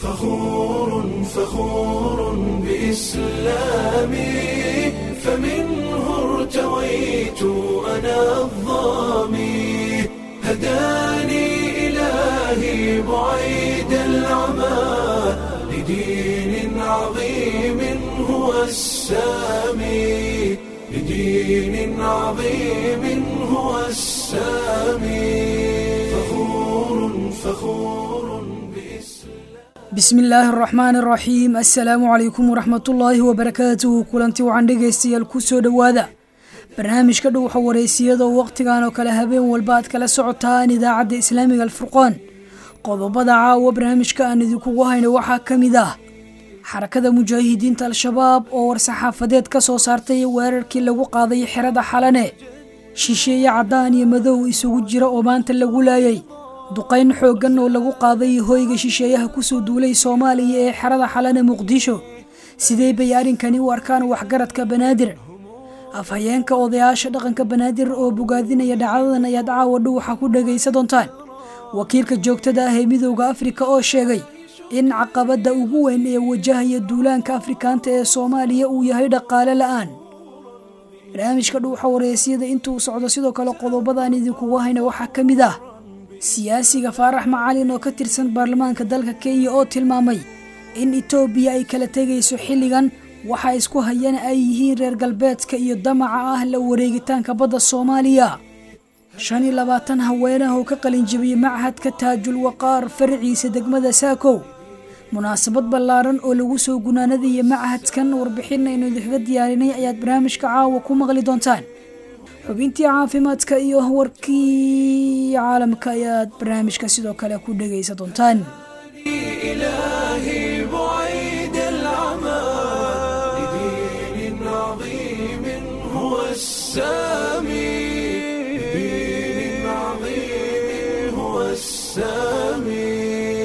فخور فخور بإسلامي فمنه ارتويت أنا الظامي هداني إلهي بعيد العمى لدين عظيم هو السامي لدين عظيم هو السامي فخور فخور bismi illaahi araxmaan araxiim assalaamu calaykum waraxmatullaahi wabarakaatuhu kulanti wacan dhegaystayaal kusoo dhowaada barnaamijka dhowxa wareysiyada oo wakhtigan oo kale habeen walba aad kala socotaan idaacadda islaamiga alfurqaan qodobada caawa barnaamijka aan idinkugu hayno waxaa ka mid ah xarakada mujaahidiinta al-shabaab oo war-saxaafadeed ka soo saartay weerarkii lagu qaaday xerada xalane shisheeye caddaan iyo madow isugu jira oo maanta lagu laayay duqayn xooggan oo lagu qaaday hoyga shisheeyaha kusoo duulay soomaaliya ee xerada xalane muqdisho sidee bay arrinkani u arkaan waxgaradka banaadir afhayeenka odayaasha dhaqanka banaadir oo bogaadinaya dhacdadan ayaad caawa dhuwaxa ku dhagaysa doontaan wakiilka joogtada ah ee midowda afrika oo sheegay in caqabadda ugu weyn ee wajahaya duulaanka afrikaanta ee soomaaliya uu yahay dhaqaale la-aan barnaamijka dhuuxa wareysyada intuu socdo sidoo kale qodobadaan idinkugu hayna waxaa ka mid ah siyaasiga faarax macalin oo ka tirsan baarlamaanka dalka kenya oo tilmaamay in etoobiya ay kala tegayso xilligan waxa isku hayana ay yihiin reer galbeedka iyo damaca ah la wareegitaanka badda soomaaliya shan iyo labaatan haweenah oo ka qalinjabiyey machadka taajul waqaar faraciisa degmada saakow munaasabad ballaaran oo lagu soo gunaanadaya machadkan warbixin aynu idinkaga diyaarinay ayaad barnaamijka caawa ku maqli doontaan xubintii caafimaadka iyo warkii caalamka ayaad barnaamijka sidoo kale ku dhegaysa doontaan إلهي بعيد العمى لدين عظيم هو السامي لدين عظيم هو السامي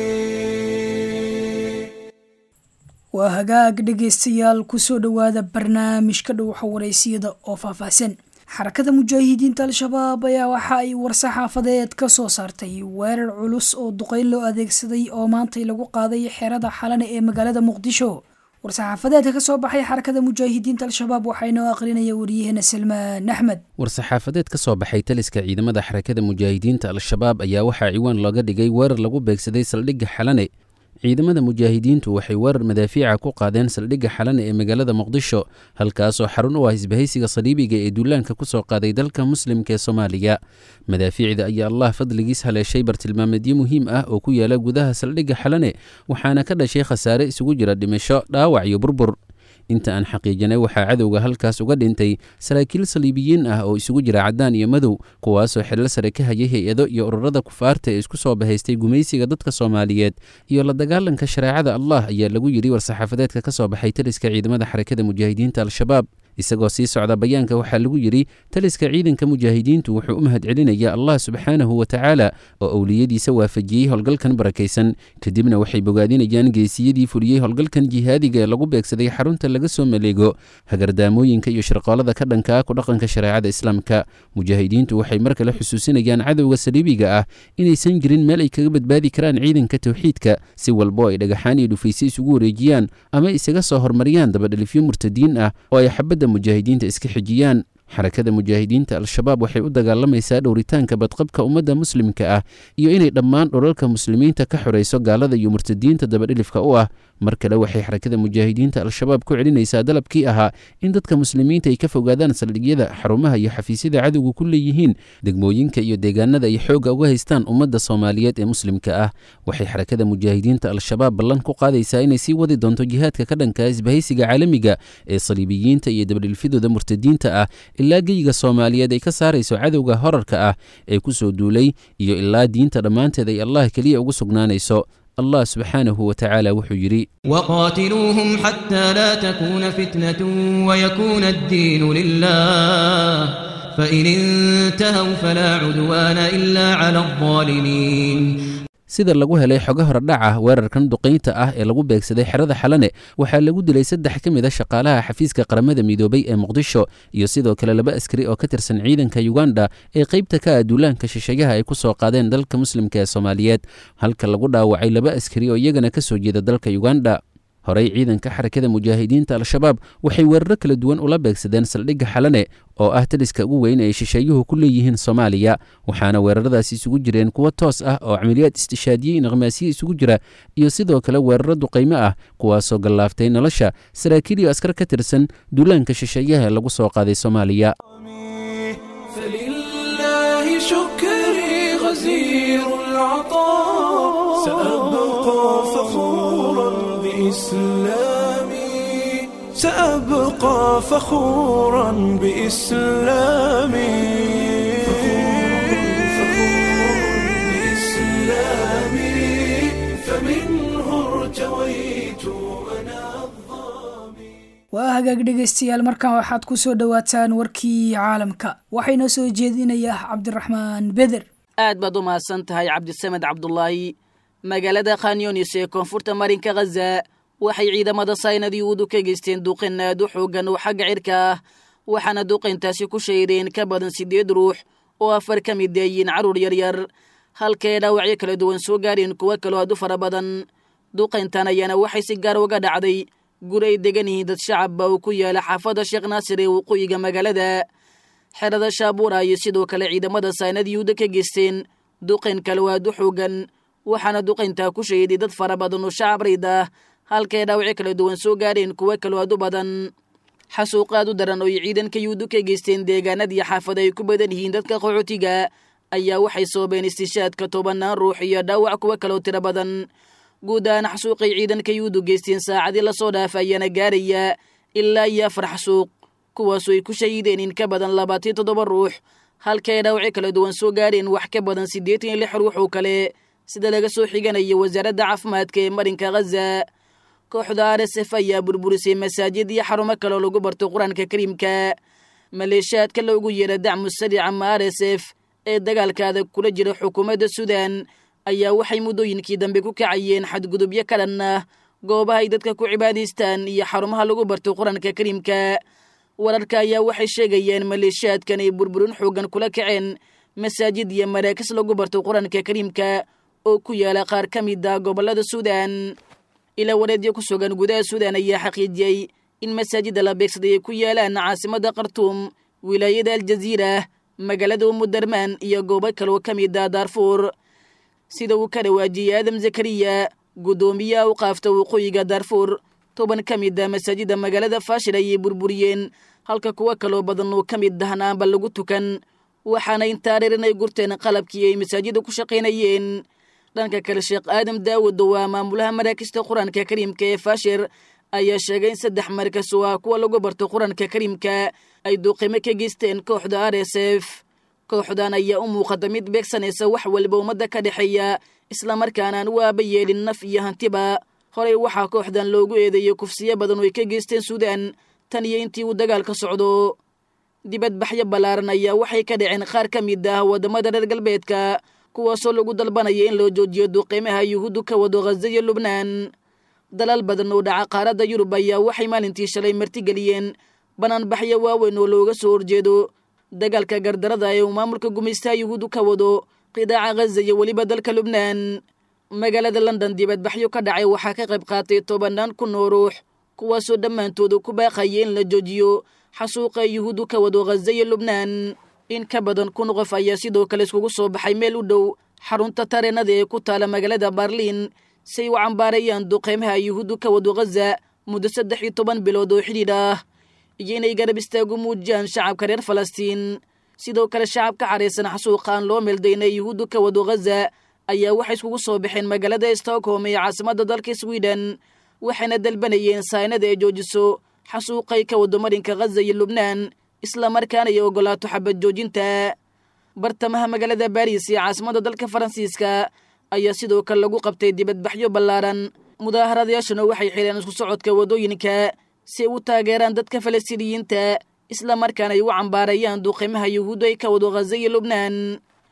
waa hagaag dhegaystayaal kusoo dhowaada barnaamijka dhowxa wareysiyada oo faahfaahsan xarakada mujaahidiinta al-shabaab ayaa waxa ay war-saxaafadeed ka soo saartay weerar culus oo duqeyn loo adeegsaday oo maantay lagu qaaday xerada xalane ee magaalada muqdisho war-saxaafadeedka ka soo baxay xarakada mujaahidiinta al-shabaab waxaa inoo aqrinaya waryaheena salmaan axmed war-saxaafadeed ka soo baxay taliska ciidamada xarakada mujaahidiinta al-shabaab ayaa waxaa ciwaan looga dhigay weerar lagu beegsaday saldhigga xalane ciidamada mujaahidiintu waxay weerar madaafiica ku qaadeen saldhigga xalane ee magaalada muqdisho halkaasoo xarun u ah isbahaysiga saliibiga ee duulaanka ku soo qaaday dalka muslimka ee soomaaliya madaafiicda ayaa allah fadligiis haleeshay bartilmaameedyo muhiim ah oo ku yaala gudaha saldhigga xalane waxaana ka dhashay khasaare isugu jira dhimasho dhaawac iyo burbur inta aan xaqiijinay waxaa cadowga halkaas uga dhintay saraakiil saliibiyiin ah oo isugu jira caddaan iyo madow kuwaasoo xilal sare ka hayay hay-ado iyo ururada kufaarta ee isku soo bahaystay gumaysiga dadka soomaaliyeed iyo la dagaalanka shareecada allah ayaa lagu yidhi war-saxaafadeedka ka soo baxay taliska ciidamada xarakada mujaahidiinta al-shabaab isagoo sii socda bayaanka waxaa lagu yidhi taliska ciidanka mujaahidiintu wuxuu u mahad celinayaa allah subxaanahu wa tacaala oo owliyadiisa waafajiyey howlgalkan barakaysan kadibna waxay bogaadinayaan geesiyadii fuliyey howlgalkan jihaadiga ee lagu beegsaday xarunta laga soo maleego hagardaamooyinka iyo shirqoolada ka dhankaa ku dhaqanka shareecada islaamka mujaahidiintu waxay mar kale xusuusinayaan cadowga saliibiga ah inaysan jirin meel ay kaga badbaadi karaan ciidanka towxiidka si walbo ay dhagaxaan iyo dhufayse isugu wareejiyaan ama isaga soo hormariyaan dabadhalifyo murtadiin ah oo ay xabadda mujaahidiinta iska xijiyaan xarakada mujaahidiinta al-shabaab waxay u dagaalamaysaa dhowritaanka badqabka ummadda muslimka ah iyo inay dhammaan dhulalka muslimiinta ka xorayso gaalada iyo murtadiinta dabadhilifka u ah mar kale waxay xarakada mujaahidiinta al-shabaab ku celinaysaa dalabkii ahaa in dadka muslimiinta ay ka fogaadaan saldhigyada xarumaha iyo xafiisyada cadowga ku leeyihiin degmooyinka iyo deegaanada ay xoogga uga haystaan ummadda soomaaliyeed ee muslimka ah waxay xarakada mujaahidiinta al-shabaab ballan ku qaadaysaa inay sii wadi doonto jihaadka ka dhanka isbahaysiga caalamiga ee saliibiyiinta iyo dabadhilfidooda murtadiinta ah ilaa geyiga soomaaliyeed ay ka saarayso cadowga horarka ah ee ku soo duulay iyo ilaa diinta dhammaanteed ay allah keliya ugu sugnaanayso allah subxaanahu wa tacaala wuxuu yidhi وقاتلوهم حتى لا تكون فتنة ويكون الدين لله فإن انتهوا فلا عدوان إلا على الظالمين sida lagu helay xogo horedhac ah weerarkan duqaynta ah ee lagu beegsaday xerada xalane waxaa lagu dilay saddex ka mid a shaqaalaha xafiiska qaramada midoobay ee muqdisho iyo sidoo kale laba askari oo ka tirsan ciidanka yuganda ee qaybta ka ah duulaanka shisheeyaha ay ku soo qaadeen dalka muslimka ee soomaaliyeed halka lagu dhaawacay laba askari oo iyagana ka soo jeeda dalka yuganda horey ciidanka xarakada mujaahidiinta al-shabaab waxay weeraro kala duwan ula beegsadeen saldhigga xalane oo ah taliska ugu weyn ay shisheeyuhu ku leeyihiin soomaaliya waxaana weeraradaasi isugu jireen kuwo toos ah oo camaliyaad istishaadiyey naqmaasiye isugu jira iyo sidoo kale weeraro duqaymo ah kuwaasoo gallaaftay nolosha saraakiil iyo askar ka tirsan duulaanka shisheeyaha ee lagu soo qaaday soomaaliya فلله شكري غزير العطاء سأبقى فخورا بإسلامي سأبقى فخورا بإسلامي بإسلامي فمنه ارتويت أنا الظامي waa hagaag dhegaystayaal markan waxaad ku soo dhowaataan warkii caalamka waxayna soo jeedinayaa cabdiraxmaan beder aad baad u mahadsan tahay cabdisamed cabdulaahi magaalada khanyunis ee koonfurta marinka khaza waxay ciidamada saynad yuhuudu ka geysteen duqin aad u xoogan oo xagga cirka ah waxaana duqayntaasi ku shaydeen ka badan siddeed ruux oo afar ka mid deeyiin carruur yaryar halkae dhaawacyo kala duwan soo gaareen kuwo kaloo aad u fara badan duqayntan ayaana waxay si gaar uga dhacday guri ay degan yihiin dad shacabba uu ku yaala xaafadda sheekh naasir ee waqooyiga magaalada xerada shaabuura ayay sidoo kale ciidamada saynad yuhuuda ka geysteen duqayn kale oo aad u xoogan waxaana duqayntaa ku shahiday dad fara badan oo shacab rayd ah halkae dhaawacyo kala duwan soo gaareen kuwo kaloo aad u badan xasuuq aad u daran oo ay ciidanka yuhuudu ka geysteen deegaanadii xaafada ay ku badan yihiin dadka qaxootiga ayaa waxay soobeen istishaadka tobanaan ruux iyo dhaawac kuwo kaloo tiro badan guud ahaan xasuuqay ciidanka yuhuudu geysteen saacadii lasoo dhaafa ayaana gaaraya ilaa iyo afar xasuuq kuwaasoo ay ku shahiideen in ka badan labaatan toddoba ruux halkae dhaawacyo kala duwan soo gaareen wax ka badan siddeetan iyo lix ruux oo kale sida laga soo xiganayo wasaaradda caafimaadka ee marinka khaza kooxda r s f ayaa burburisay masaajid iyo xarumo kaloo lagu barto qur-aanka kariimka maleeshiyaadka loogu yeera dacmu sariic ama r s f ee dagaalka adag kula jira xukuumadda suudan ayaa waxay muddooyinkii dambe ku kacayeen xadgudubyo ka dhan ah goobaha ay dadka ku cibaadaystaan iyo xarumaha lagu barto qur-aanka kariimka wararka ayaa waxay sheegayeen maleeshiyaadkan ay burburin xoogan kula kaceen masaajid iyo maraakis lagu barto qur-aanka kariimka oo ku yaala qaar ka mid ah gobollada suudan ilaa wareedyo ku sugan gudaha suudan ayaa xaqiijiyey in masaajidda la beegsaday ay ku yaalaan caasimadda khartuum wilaayada aljaziira magaalada umudarmaan iyo goobo kaloo ka mid ah daarfuur sida uu ka dhawaajiyey aadam zakariya guddoomiyaha u qaafta waqooyiga daarfuur toban ka mid ah masaajidda magaalada faashil ayay burburiyeen halka kuwo kaloo badan oo ka mid ahna aanba lagu tukan waxaana intaa reer inay gurteen qalabkii ay masaajidda ku shaqaynayeen dhanka kale sheekh aadam daawud oo waa maamulaha maraakista qur-aanka kariimka ee faashir ayaa sheegay in saddex markas oo ah kuwa lagu barto qur-aanka kariimka ay duqimo ka geysteen kooxda r s f kooxdan ayaa u muuqata mid beegsanaysa wax walba ummadda ka dhexeeya islamarkaana aan u aaba yeelin naf iyo hantiba horey waxaa kooxdan loogu eedeeyey kufsiyo badan oo ay ka geysteen suudan tan iyo intii uu dagaalka socdo dibadbaxyo ballaaran ayaa waxay ka dhaceen qaar ka mid ah waddamada reer galbeedka kuwaasoo lagu dalbanaya in loo joojiyo duqiimaha yuhuuddu ka wado khaza iyo lubnaan dalal badan oo dhaca qaaradda yurub ayaa waxay maalintii shalay martigeliyeen banaanbaxyo waaweyn oo looga soo horjeedo dagaalka gardarada ee uu maamulka gumaystaha yuhuuddu ka wado qidaaca khaza iyo weliba dalka lubnaan magaalada london dibadbaxyo ka dhacay waxaa ka qayb qaatay tobannaan kun oo ruux kuwaasoo dhammaantooda ku baaqaya in la joojiyo xasuuqa yuhuuddu ka wado khaza iyo lubnaan in ka badan kun qof ayaa sidoo kale iskugu soo baxay meel u dhow xarunta tareenada ee ku taala magaalada barliin si ay u cambaarayaan duqeymaha yuhuuddu ka wado khaza muddo saddex iyo toban bilood oo xidhiidh ah iyo inay garab istaagu muujiyaan shacabka reer falastiin sidoo kale shacabka caraysan xasuuqa aan loo meeldayna yuhuuddu ka wado khaza ayaa waxay iskugu soo baxeen magaalada stockholm ee caasimadda dalka sweden waxayna dalbanayeen saynada ay joojiso xasuuqay ka wado marinka khaza iyo lubnaan islamarkaana ay ogolaato xabad joojinta bartamaha magaalada baris ee caasimadda dalka faransiiska ayaa sidoo kale lagu qabtay dibadbaxyo ballaaran mudaaharaadayaashuna waxay xireen isku socodka waddooyinka si ay u taageeraan dadka falastiiniyiinta islamarkaana ay u cambaarayaan duqiimaha yuhuuddu ay ka wado khaza iyo lubnaan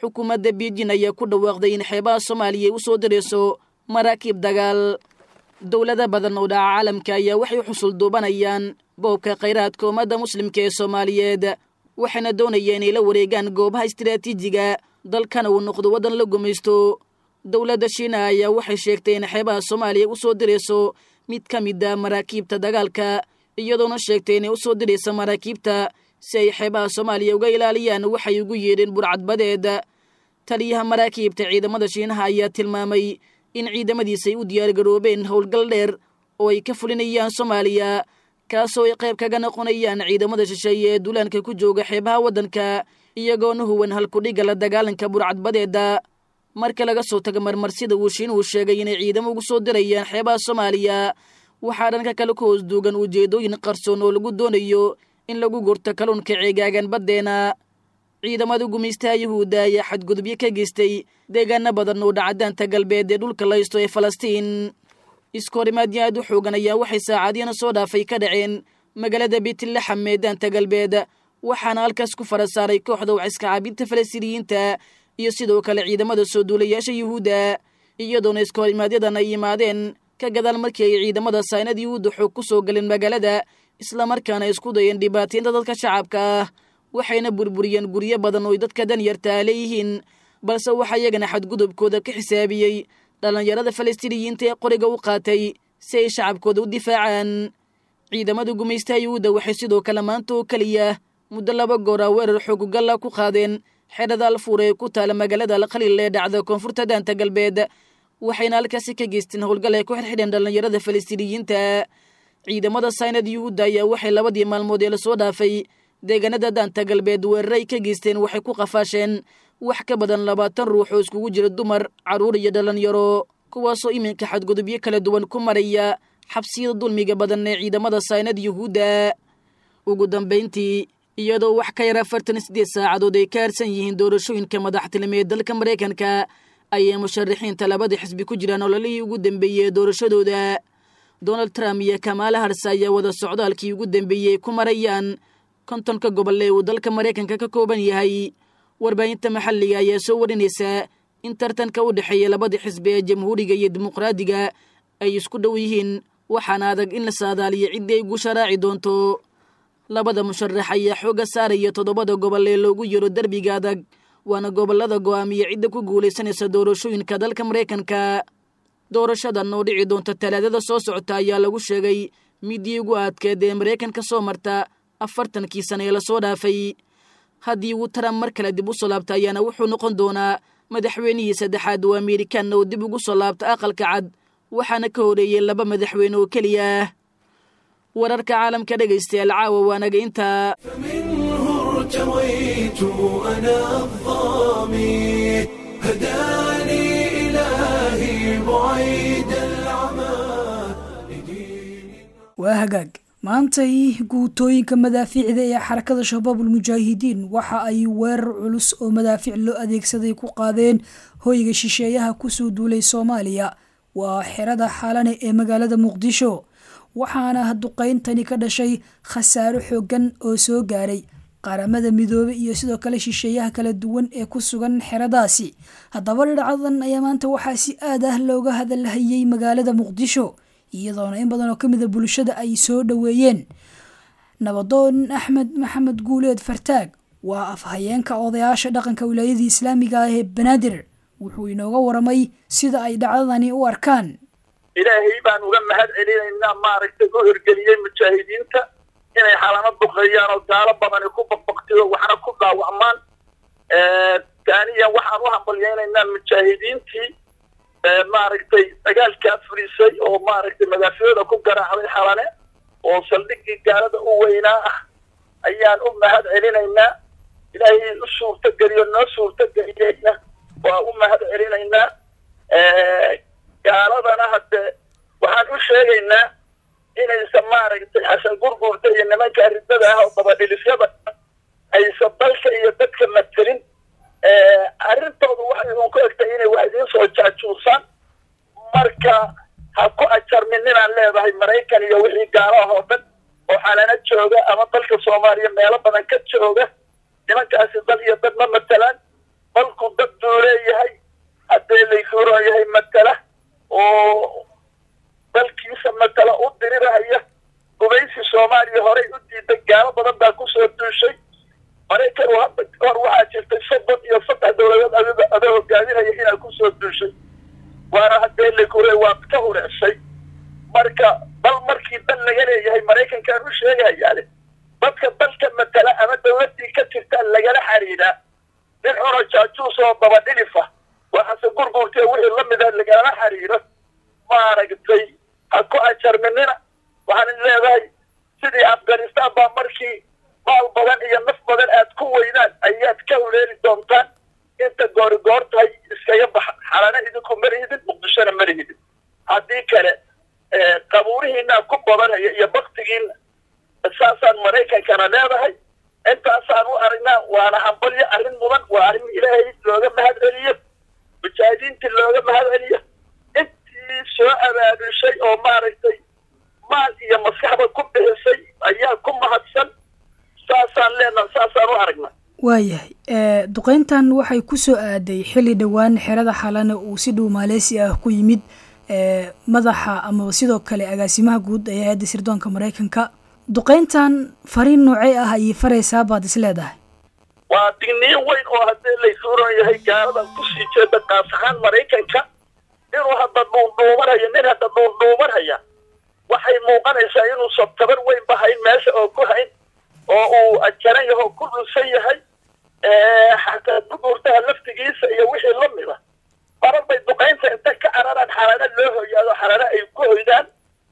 xukuumadda beijin ayaa ku dhawaaqday in xeebaha soomaaliya ay u soo dirayso maraakiib dagaal dowlada badan oo dhaca caalamka ayaa waxay xusul duubanayaan boobka khayraadka ummadda muslimka ee soomaaliyeed waxayna doonayeen inay la wareegaan goobaha istiraatiijiga dalkana uu noqdo waddan la gumaysto dowladda shiina ayaa waxay sheegtay in xeebaha soomaaliya u soo dirayso mid ka mid a maraakiibta dagaalka iyadoona sheegtay inay u soo dirayso maraakiibta si ay xeebaha soomaaliya uga ilaaliyaan waxay ugu yeedheen burcadbadeed taliyaha maraakiibta ciidamada shiinaha ayaa tilmaamay in ciidamadiisa ay u diyaargaroobeen howlgal dheer oo ay ka fulinayaan soomaaliya kaasoo ay qayb kaga noqonayaan ciidamada shisheeye ee duulaanka ku jooga xeebaha waddanka iyagoona huwan halkudhigga la dagaalanka burcadbadeeda marka laga soo taga marmarsida uu shiinuhu sheegay inay ciidamo ugu soo dirayaan xeebaha soomaaliya waxaa dhanka kale ku hoos duugan ujeedooyin qarsoon oo lagu doonayo in lagu gurto kalluunka ceegaagan baddeena ciidamada gumaystaha yuhuudda ayaa xadgudubyo ka geystay deegaano badan oo dhacadaanta galbeed ee dhulka laysto ee falastiin iskoorimaadyo aad u xoogan ayaa waxay saacadiyana soo dhaafay ka dhaceen magaalada beetlaxam ee daanta galbeed waxaana halkaas ku fara saaray kooxda waciska caabinta falastiiniyiinta iyo sidoo kale ciidamada soo duulayaasha yuhuudda iyadoona iskoorimaadyadan ay yimaadeen ka gadaal markii ay ciidamada saynad yuhuudda xoog ku soo galeen magaalada islamarkaana isku dayeen dhibaataynta dadka shacabka ah waxayna burburiyeen guryo badan oo dadka danyartaa leeyihiin balse waxaa iyagana xadgudubkooda ka xisaabiyey dhallinyarada falastiiniyiinta ee qoriga u qaatay si ay shacabkooda u difaacaan ciidamada gumaystaha yuhuudda waxay sidoo kale maanta oo keliya muddo laba goora weerar xoogugalla ku qaadeen xerada alfuur ee ku taala magaalada alkhaliil ee dhacda koonfurta daanta galbeed waxayna halkaasi ka geysteen howlgal ay ku xirxidheen dhallinyarada falastiiniyiinta ciidamada saynad yuhuudda ayaa waxay labadii maalmood ee lasoo dhaafay deegaanada daanta galbeed weeraray ka geysteen waxay ku qafaasheen wax ka badan labaatan ruux oo iskugu jira dumar carruur iyo dhallinyaro kuwaasoo iminka xadgudubyo kala duwan ku maraya xabsiyada dulmiga badan ee ciidamada saynad yuhuudda ugu dambayntii iyadoo wax ka yar afartan sideed saacadood ay ka harsan yihiin doorashooyinka madaxtinimo ee dalka maraykanka ayay musharaxiinta labada xisbi ku jiraan ololihii ugu dambeeyey ee doorashadooda donald trump iyo kamaala harse ayaa wada socdaalkii ugu dambeeyey ku marayaan kontonka gobol ee uu dalka maraykanka ka kooban yahay warbaahinta maxalliga ayaa soo warinaysaa in tartanka u dhexeeya labada xisbi ee jamhuuriga iyo dimuqraadiga ay isku dhow yihiin waxaana adag in la saadaaliyo ciddii ay guusha raaci doonto labada musharax ayaa xooga saaraya toddobada gobol ee loogu yaro derbiga adag waana gobollada go'aamiya cidda ku guulaysanaysa doorashooyinka dalka maraykanka doorashadan oo dhici doonta talaadada soo socota ayaa lagu sheegay midii ugu aadkeed ee maraykanka soo marta afartankii sane ee lasoo dhaafay haddii uu taram mar kale dib u soo laabta ayaana wuxuu noqon doonaa madaxweynihii saddexaad oo amerikan oo dib ugu soo laabta aqalka cad waxaana ka horeeyey laba madaxweyne oo keliya ah wararka caalamka dhegaystayaal caawa waanaga intaa فمنه ارتويت أنا الظامي هداني إلهي بعيد العمى لدين waa hagaag maantay guutooyinka madaafiicda ee xarakada shabaabul mujaahidiin waxa ay weerar culus oo madaafiic loo adeegsaday ku qaadeen hoyga shisheeyaha kusoo duulay soomaaliya waa xerada xalane ee magaalada muqdisho waxaana duqayntani ka dhashay khasaaro xoogan oo soo gaaray qaramada midoobe iyo sidoo kale shisheeyaha kala duwan ee ku sugan xeradaasi haddaba dhinacadan ayaa maanta waxaa si aad ah looga hadalhayay magaalada muqdisho iyadoona in badan oo ka mid a bulshada ay soo dhoweeyeen nabadoon axmed maxamed guuleed fartaag waa afhayeenka odayaasha dhaqanka wilaayadii islaamiga ah ee banaadir wuxuu inooga waramay sida ay dhacdadani u arkaan ilaahay baan uga mahad celinaynaa maaragtay u hirgeliyey mujaahidiinta inay xalano duqeeyaan oo gaalo badani ku baqbaqtiyo waxna ku dhaawacmaan taaniyan waxaan u hambalyaynaynaa mujaahidiintii maaragtay dagaalkaa furisay oo maaragtay madaaficooda ku garaacday xalane oo saldhigii gaalada u weynaa ah ayaan u mahad celinaynaa ilaahay u suurtogeliyo noo suurtogeliyeyna waa u mahad celinaynaa gaaladana hadde waxaan u sheegaynaa inaysan maaragtay xasan gurguurta iyo nimanka ridada ah oo dabadhilisyada aysan dalka iyo dadka matelin arrintoodu waxay idinku egtay inay wax idiin soo jaajuusaan marka ha ku ajarmin inaan leedahay maraykan iyo wixii gaalaha oo dhan oo xalana jooga ama dalka soomaaliya meelo badan ka jooga nimankaasi dal iyo dad ma matelaan dalku dad buu leeyahay haddee laykuuron yahay matala oo dalkiisa matala u dirirahaya gumaysi soomaaliya horey u diiday gaalo badan baa kusoo duushay maraykan uu hadda hor waxaa jirtay soddon iyo saddex dowladood adiga ada hogaaminaya inaa kusoo duushay waana haddee laykuure waad ka hurecsay marka dal markii dal laga leeyahay maraykankaan u sheegayaale dadka dalka matala ama dowladdii ka jirta lagala xariiraa nin cuno jaajuus oo dabadhilifa waxaase gurguurtee wixii la mida lagala xariiro maaragtay ha ku ajarminina waxaan leedahay sidii afghanistan baa markii maal badan iyo naf badan aad ku weydaan ayaad ka huleeli doontaan inta goorigoor tahay iskaga baxa xalana idinku marihidin muqdishona marihidin haddii kale qabuurihiinaa ku badanaya iyo baktigiina saasaan maraykankana leedahay intaasaan u aragnaa waana hambalyo arrin mudan waa arrin ilaahay looga mahad celiyo mujaahidiintii looga mahad celiyo intii soo abaabushay oo maaragtay maal iyo maskaxba ku bixisay ayaa ku mahadsan saasaan leenaha saasaan u aragnaa waayahay duqeyntan waxay ku soo aaday xilli dhowaan xerada xalana uu si dhow maaleysi ah ku yimid madaxa amaba sidoo kale agaasimaha guud ee hay-adda sirdoonka maraykanka duqeyntan fariin noocey ah ayay faraysaa baad is leedahay waa digniin weyn oo haddii laysuuran yahay gaaladan kusii jeeda qaas ahaan maraykanka inuu hadda dhuundhuumanaya nin hadda dhuundhuumanaya waxay muuqanaysaa inuusan tabar weyn bahayn meesha oo ku hayn oo uu ajaran yaho ku dhunsan yahay xataa duguurtaha laftigiisa iyo wixii la mida marar bay duqaynta inta ka cararaan xalana loo hoyaado xalana ay ku hoydaan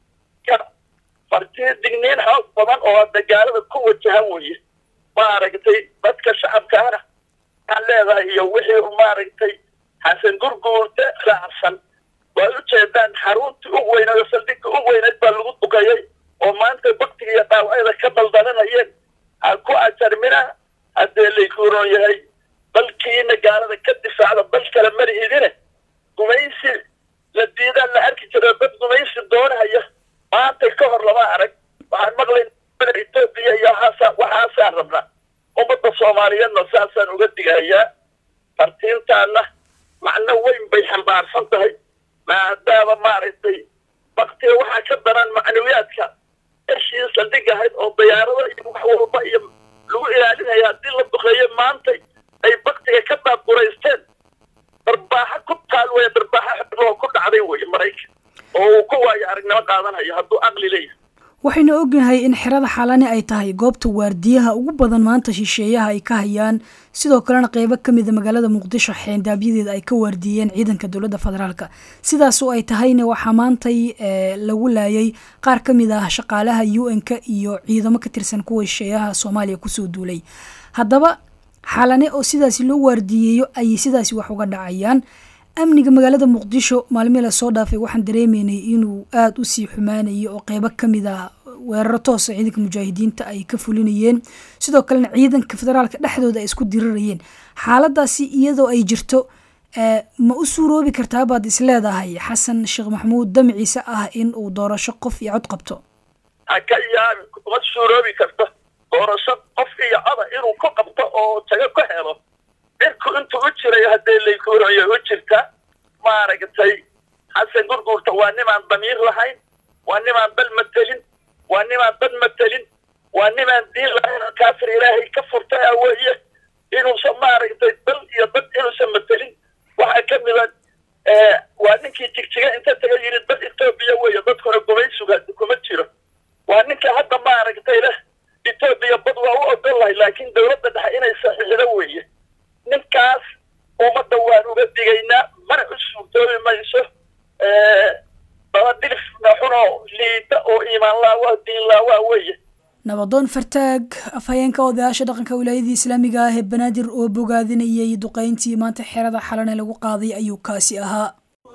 fartii digniin xoog badan oo hadda gaalada ku wajahan weye maaragtay dadka shacabkaana waxaan leedahay iyo wixii maaragtay xasan gurguurte raacsan waa u jeedaan xaruntii u weynayd oo saldhigga u weynayd baa lagu duqeeyey oo maanta baktiga iyo dhaawacyada ka daldalanayeen ha ku ajarmina haddee laykuuron yahay dalkiina gaalada ka difaacda dal kale marihidine gumaysi la diidaan la arki jiro dad gumaysi doonahaya maanta ka hor lama arag waxaan maqlayn etoobiya iyo waxaasa waxaasaan rabnaa ummadda soomaaliyeedna saasaan uga digahayaa fartiintaana macno weyn bay xambaarsan tahay maadaama maaragtay baktiga waxaa ka daran macnawiyaadka eshii saldhig ahayd oo dayaarada iyo wax walba iyo lagu ilaalinaya haddii la duqeeyo maantay ay baktiga ka daadguraysteen darbaaxa ku taal weya darbaaxa xidloo ku dhacday weye maraykan oo uu ku waayo aragnimo qaadanayo hadduu aqli leeyahay waxaynu ognahay in xerada xalani ay tahay goobta waardiyaha ugu badan maanta shisheeyaha ay ka hayaan sidoo kalena qeybo ka mida magaalada muqdisho xeendaabyadeda ay ka waardiiyeen ciidanka dowladda federaalk sidaasoo ay tahayna waxaa maantay lagu laayay qaar ka mid ah shaqaalaha u n-ka iyo ciidamo ka tirsan kuwa shisheeyaha soomaaliya kusoo duulay haddaba xalane oo sidaasi loo waardiyeeyo ayay sidaasi wax uga dhacayaan amniga magaalada muqdisho maalmii lasoo dhaafay waxaan dareemeynay inuu aada u sii xumaanayo oo qeybo ka mid ah weeraro toosa ciidanka mujaahidiinta ay ka fulinayeen sidoo kalena ciidanka federaalka dhexdooda ay isku dirirayeen xaaladaasi iyadoo ay jirto ma u suuroobi kartaa baad is leedahay xasan sheekh maxamuud damciise ah in uu doorasho qof iyo cod qabto ha ka yaabi ma suuroobi karto doorasho qof iyo coda inuu ku qabto oo tago ka helo cirku intuu u jiray haddee laykuurayo u jirta maaragtay xasan gurguurta waa nimaan damiir lahayn waa nimaan dal matelin waa nimaan dad matelin waa nimaan diin lahayn oo kaafir ilaahay ka furtay a weeye inuusan maaragtay dal iyo dad inuusan matelin waxaa ka mida waa ninkii jigjiga inta taga yidhi dad etoobiya weeye dadkuna gumaysuga kuma jiro waa ninka hadda maaragtay leh etoobiya bad waa u ogol lahay laakiin dowladda dhexe inay saxiixdo weeye ninkaas ummadda waan uga digaynaa mana u suurtoobi mayso dabadilif naxunoo liida oo iimaan laawa diin laawaa weeye nabadoon fartaag afhayeenka odayaasha dhaqanka wilaayadii islaamiga ah ee banaadir oo bogaadinayay duqeyntii maanta xerada xalane lagu qaaday ayuu kaasi ahaa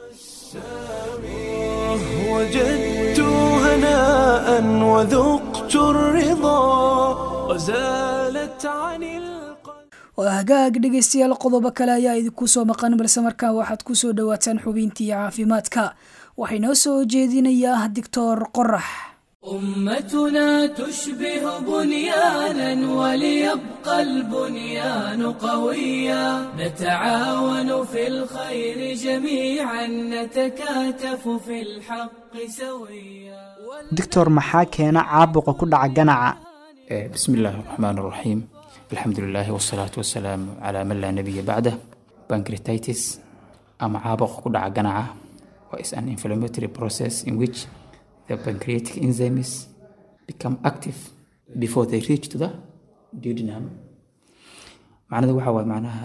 وجدت هناء وذقت الرضا وزالت عن القلب waa hagaag dhegeystayaal qodobo kale ayaa idinku soo maqan balse markaa waxaad ku soo dhowaataan xubintii caafimaadka waxay noo soo jeedinayaa doctor qorax أمتنا تشبه بنيانا وليبقى البنيان قويا نتعاون في الخير جميعا نتكاتف في الحق سويا doctor maxaa keena caabuqa ku dhaca ganaca بسم الله الرحمن الرحيم الحمد لله والصلاة والسلام على من لا نبي بعده pancreatitis ama caabuqa ku dhaca ganaca is an inflammatory process in which the pancreatic enzymes become active before they reach to the duodenum macnada waxa waaye macnaha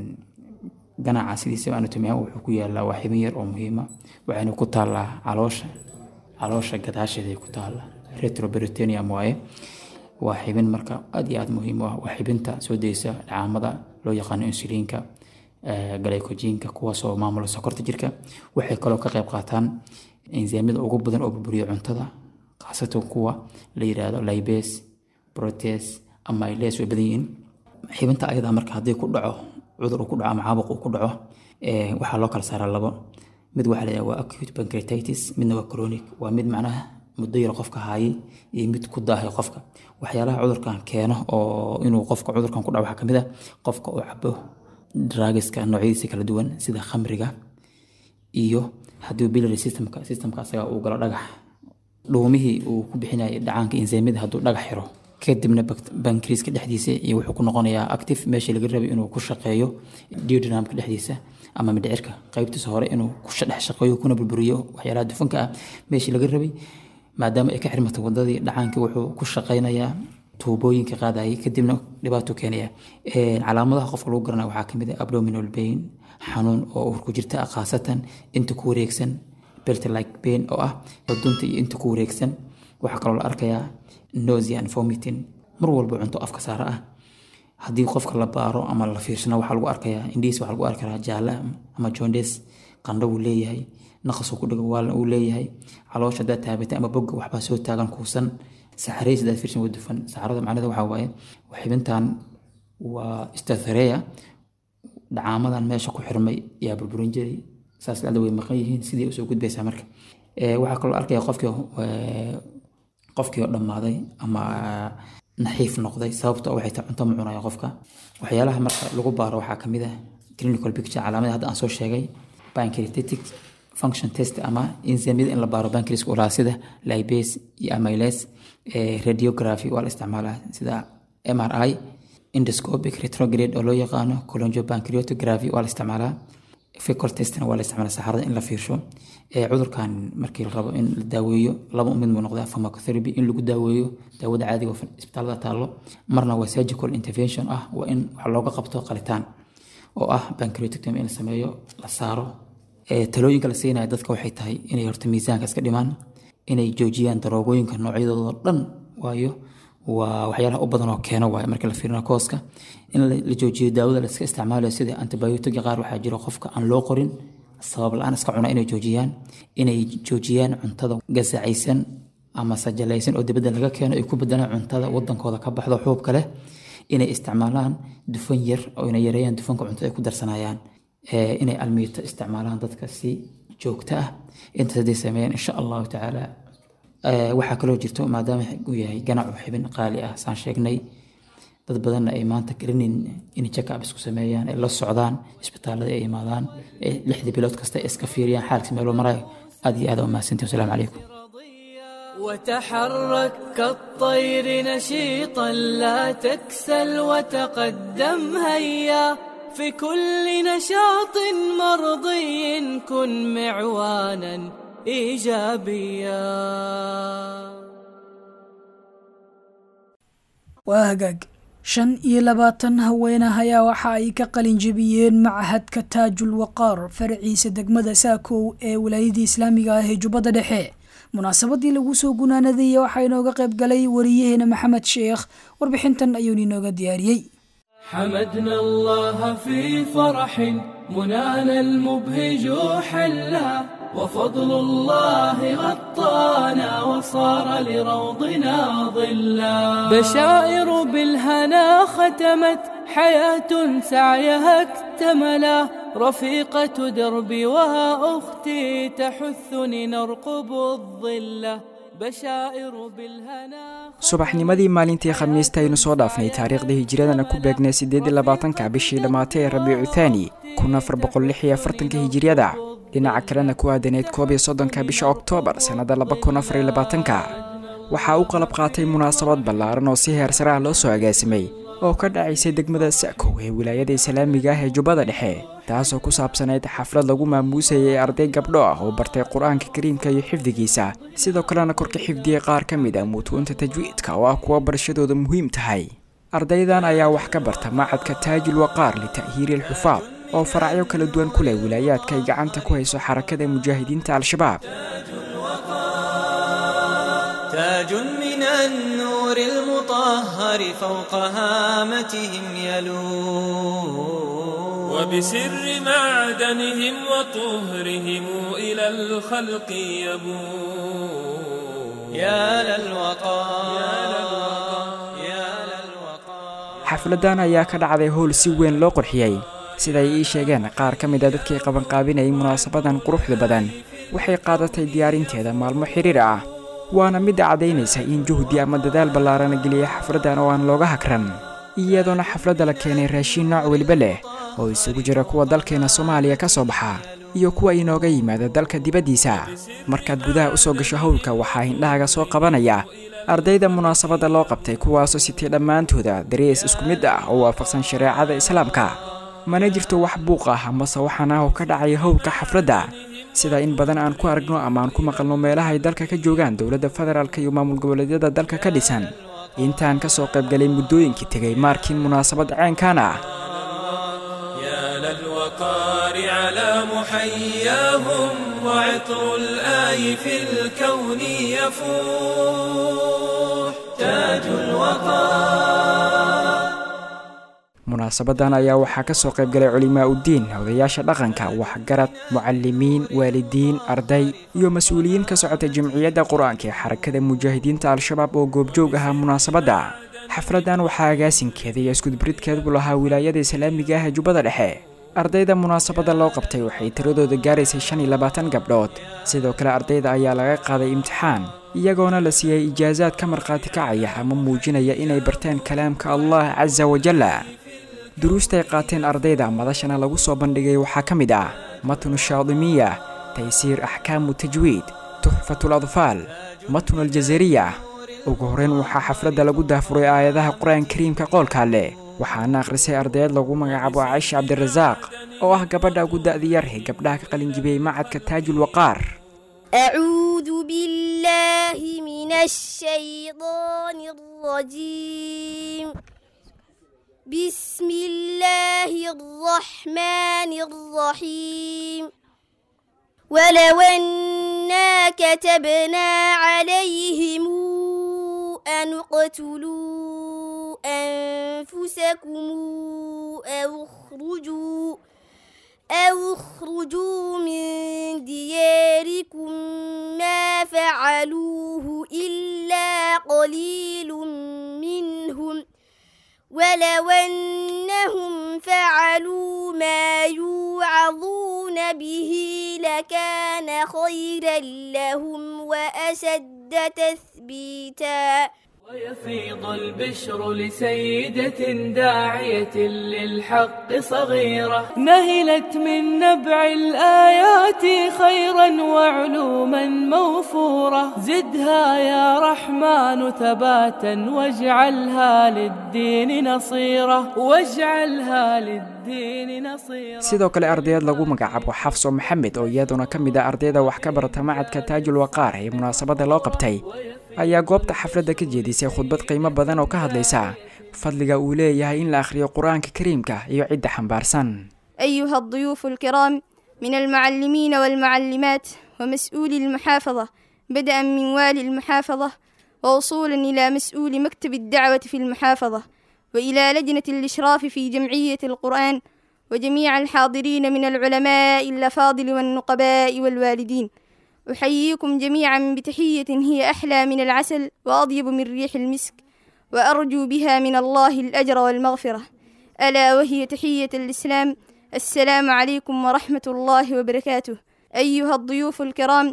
ganaca sidiisaba anatomy wuxuu ku yaalaa waa xibin yar oo muhiima waxayna ku taallaa caloosha caloosha gadaasheeday ku taallaa retroperitoneum waaye waa xibin marka aad iyo aad muhiim u ah waa xibinta soo daysa dhacaamada loo yaqaano insuliinka glycogenka kuwaasoo maamula sokorta jirka waxay kaloo ka qayb qaataan enzyamyada ugu badan oo burburiya cuntada khaasatan kuwa la yiraahdo libase protes amyles way badan yihiin xibinta ayadaa marka haddii ku dhaco cudur uu ku dhaco ama caabuq uu ku dhaco waxaa loo kala saaraa labo mid waxaa la yidhaha waa acute pancreatitis midna waa chronic waa mid macnaha muddo yar qofka haayay iyo mid ku daahay qofka waxyaalaha cudurkan keeno oo inuu qofka cudurkan ku dhaco waxaa kamid ah qofka uu cabo draagiska noocyadiisa kala duwan sida khamriga iyo haddii biliary systemka systemka asaga uu galo dhagax dhuumihii uu ku bixinayay dhacaanka enzymada hadduu dhagax xiro kadibna bankriiska dhexdiisa iyo wuxuu ku noqonayaa active meeshii laga rabay inuu ku shaqeeyo duodenumka dhexdiisa ama mindhicirka qaybtiisa hore inuu ku dhex shaqeeyo kuna burburiyo waxyaalaha dufanka ah meeshii laga rabay maadaama ay ka xirmatay wadadii dhacaankii wuxuu ku shaqeynayaa tuubooyinka qaadayay kadibna dhibaato keenaya calaamadaha qofka lagu garanaya waxaa kamid ah abdominal pain xanuun oo urku jirta ah khaasatan inta ku wareegsan belt like pain oo ah dunta iyo inta ku wareegsan waxaa kaloo la arkayaa nausea and vomiting mar walba cunto afka saara ah haddii qofka la baaro ama la fiirsana waxaa lagu arkayaa indhihiisa waxaa lagu arkayaa jaale ama jondes qandho wuu leeyahay naqas ku dhigo waalna uu leeyahay caloosha haddaad taabatay ama bogga waxbaa soo taagan kuusan saxarays haddaad fiirsan waa dufan saxarada macnada waxaa waaye xibintan waa stathareya dhacaamadan meesha ku xirmay yaa burburin jiray saas dhacda way maqan yihiin sidii usoo gudbaysaa marka waxaa kaloo arkaya qofkii qofkii oo dhammaaday ama naxiif noqday sababto waxay tahay cunto ma cunaya qofka waxyaalaha marka lagu baaro waxaa kamid ah clinical picture calaamada hadda aan soo sheegay pancreatic function test ama enzymyada in la baaro pancreaska ulaa sida libase iyo amyles radiography waa la isticmaalaa sida mri endoscopic retrograde oo loo yaqaano coloniopancreatography waa la isticmaalaa fecal testna waa la isticmaalaa saxarada in la fiirsho cudurkan markii la rabo in la daaweeyo laba mid muu noqdaa pharmacotherapy in lagu daaweeyo daawada caadiga oo isbitaalada taallo marna waa surgical intervention ah waa in wax looga qabto qalitaan oo ah pancreatectomy in la sameeyo la saaro talooyinka la siinaya dadka waxay tahay inay horta miisaanka iska dhimaan inay joojiyaan daroogooyinka noocyadooda dhan waayo waa waxyaalaha u badan oo keeno waaye marka la fiirina kooska in la joojiyo daawada la iska isticmaalayo sida antibiotiga qaar waxaa jiro qofka aan loo qorin sabab la-aan iska cuna inay joojiyaan inay joojiyaan cuntada gasacaysan ama sajalaysan oo dibadda laga keeno ay ku bedelaan cuntada wadankooda ka baxdo xuubka leh inay isticmaalaan dufan yar oo inay yareeyaan dufanka cunto ay ku darsanayaan inay almiito isticmaalaan dadka si joogto ah intaas hadday sameeyaan insha allahu tacaala waxaa kaloo jirto maadaama uu yahay ganacu xibin qaali ah saan sheegnay dad badanna ay maanta garinin inay check-up isku sameeyaan ay la socdaan isbitaalada ay imaadaan lixdii bilood kasta ay iska fiiriyaan xaalkiis meelo marayo aad iyo aad umahadsantii wasalaamu calaykum وتحرك كالطير نشيطا لا تكسل وتقدم هيا في كل نشاط مرضي كن معوانا ايجابيا waa hagaag shan iyo labaatan haweenah ayaa waxa ay ka qalin jebiyeen machadka taajul waqaar faraciisa degmada saakow ee wilaayadii islaamiga ah ee jubbadda dhexe munaasabadii lagu soo gunaanadaya waxaa inooga qayb galay wariyaheena maxamed sheekh warbixintan ayuun inooga diyaariyey حمدنا الله في فرح منانا المبهج حلا وفضل الله غطانا وصار لروضنا ظلا بشائر بالهنا ختمت حياة سعيها اكتملا رفيقة دربي وها أختي تحثني نرقب الظلة بشائر بالهنا subaxnimadii maalintii khamiista aynu soo dhaafnay taariikhda hijiradana ku beegnay siddeed iyo labaatanka bishii dhammaatay ee rabiicu thaani kun afar boqol lix iyo afartanka hijiriyada dhinaca kalena ku aadaneyd koob iyo soddonka bisha oktoobar sannada laba kun afar iyo labaatanka waxaa u qalab qaatay munaasabad ballaaran oo si heersaraha loo soo agaasimay oo ka dhacaysay degmada sa'kow ee wilaayada islaamiga ah ee jubbada dhexe taasoo ku saabsanayd xaflad lagu maamuusayay arday gabdho ah oo bartay qur-aanka kariimka iyo xifdigiisa sidoo kalena korka xifdiyey qaar ka mid ah mutuunta tajwiidka oo ah kuwa barashadooda muhiim tahay ardaydan ayaa wax ka barta macadka taajul waqaar lita'hiiri alxufaad oo faracyo kala duwan ku leh wilaayaadka ay gacanta ku hayso xarakada mujaahidiinta al-shabaab تاج من النور المطهر فوق هامتهم يلو وبسر معدنهم وطهرهم إلى الخلق يبو يا للوقار يا للوقار xafladan ayaa ka dhacday howl si weyn loo qurxiyey siday ii sheegeen qaar ka mid a dadkii qabanqaabinayay munaasabadan quruxda badan waxay qaadatay diyaarinteeda maalmo xiriir ah waana midda caddaynaysa in juhdi ama dadaal ballaarana geliyay xafladdan oo aan looga hakran iyadoona xafladda la keenay raashiin nooc weliba leh oo isugu jira kuwa dalkeena soomaaliya ka soo baxa iyo kuwa inooga yimaada dalka dibaddiisa markaad gudaha u soo gasho howlka waxaa hindhahaga soo qabanaya ardayda munaasabadda loo qabtay kuwaasoo sitay dhammaantooda darees isku mid ah oo waafaqsan shareecada islaamka mana jirto wax buuq ah amase waxaan ah oo ka dhacaya howlka xafladda sida in badan aan ku aragno ama aan ku maqalno meelaha ay dalka ka joogaan dowladda federaalka iyo maamul goboleedyada dalka ka dhisan intaan ka soo qaybgalay muddooyinkii tegay maarkiin munaasabad ceenkan ah يا للوقار على محياهم وعطر الآي في الكون يفوح تاج الوقار munaasabadan ayaa waxaa ka soo qaybgalay culimaa uddiin odayaasha dhaqanka waxgarad mucalimiin waalidiin arday iyo mas-uuliyiin ka socota jamciyadda qur-aanka ee xarakada mujaahidiinta al-shabaab oo goobjoog ahaa munaasabadda xafladdan waxaa agaasinkeeda iyo iskudubridkeedu lahaa wilaayada islaamiga ah ee jubbada dhexe ardayda munaasabadda loo qabtay waxay tiradooda gaaraysay shan iyo labaatan gabdhood sidoo kale ardayda ayaa laga qaaday imtixaan iyagoona la siiyey ijaasaad ka markhaati kacaya ama muujinaya inay barteen kalaamka allah casa wajalla duruustaay qaateen ardayda madashana lagu soo bandhigay waxaa ka mid ah matnu shaadimiya taysiir axkaamu tajwiid tuxfatul adfaal matnu aljazariya ugu horreyn waxaa xafladda lagu daafuray aayadaha qur-aan kariimka qoolka leh waxaana akhrisay ardayd lagu magacaabo caaisha cabdirasaaq oo ah gabadha ugu da'di yar ee gabdhaha ka qalinjibiyey macadka taajul waqaar أعوذ بالله من الشيطان الرجيم بسم الله الرحمن الرحيم ولو أنا كتبنا عليهم أن اقتلوا أنفسكم أو اخرجوا أو اخرجوا من دياركم ما فعلوه إلا قليل منهم ولو أنهم فعلوا ما يوعظون به لكان خيرا لهم وأشد تثبيتا ويفيض البشر لسيدة داعية للحق صغيرة نهلت من نبع الآيات خيرا وعلوما موفورة زدها يا رحمن ثباتا واجعلها للدين نصيرة واجعلها للدين نصيرة sidoo kale ardayaed lagu magacaabo xafso maxamed oo iyaduna ka mid ah ardayda wax ka barata macadka taajul waqaar ee munaasabadda loo qabtay ayaa goobta xafladda ka jeedisay khudbad qiimo badan oo ka hadlaysa fadliga uu leeyahay in la akhriyo qur-aanka kariimka iyo cidda xambaarsan أيها الضيوف الكرام من المعلمين والمعلمات ومسؤولي المحافظة بدءا من والي المحافظة ووصولا إلى مسؤول مكتب الدعوة في المحافظة وإلى لجنة الإشراف في جمعية القرآن وجميع الحاضرين من العلماء الأفاضل والنقباء والوالدين أحييكم جميعا بتحية هي أحلى من العسل وأطيب من ريح المسك وأرجو بها من الله الأجر والمغفرة ألا وهي تحية الإسلام السلام عليكم ورحمة الله وبركاته أيها الضيوف الكرام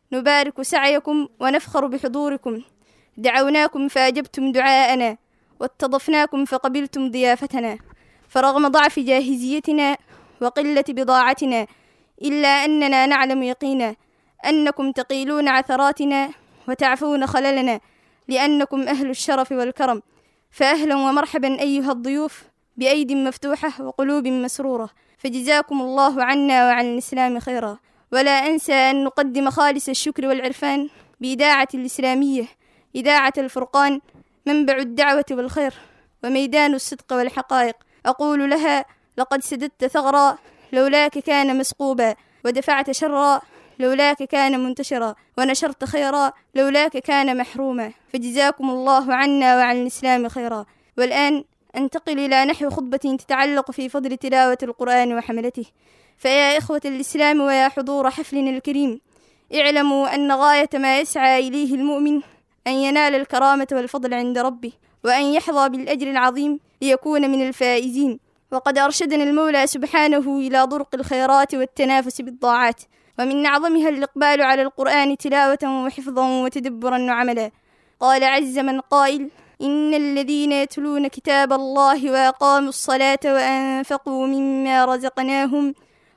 نبارك سعيكم ونفخر بحضوركم دعوناكم فأجبتم دعاءنا واستضفناكم فقبلتم ضيافتنا فرغم ضعف جاهزيتنا وقلة بضاعتنا إلا أننا نعلم يقينا أنكم تقيلون عثراتنا وتعفون خللنا لأنكم أهل الشرف والكرم فأهلا ومرحبا أيها الضيوف بأيد مفتوحة وقلوب مسرورة فجزاكم الله عنا وعن الإسلام خيرا ولا أنسى أن نقدم خالص الشكر والعرفان بإذاعة الإسلامية إذاعة الفرقان منبع الدعوة والخير وميدان الصدق والحقائق أقول لها لقد سددت ثغرا لولاك كان مسقوبا ودفعت شرا لولاك كان منتشرا ونشرت خيرا لولاك كان محروما فجزاكم الله عنا وعن الإسلام خيرا والآن أنتقل إلى نحو خطبة تتعلق في فضل تلاوة القرآن وحملته فيا إخوة الإسلام ويا حضور حفلنا الكريم اعلموا أن غاية ما يسعى إليه المؤمن أن ينال الكرامة والفضل عند ربه وأن يحظى بالأجر العظيم ليكون من الفائزين وقد أرشدنا المولى سبحانه إلى طرق الخيرات والتنافس بالطاعات ومن أعظمها الإقبال على القرآن تلاوة وحفظا وتدبرا وعملا قال عز من قائل إن الذين يتلون كتاب الله وأقاموا الصلاة وأنفقوا مما رزقناهم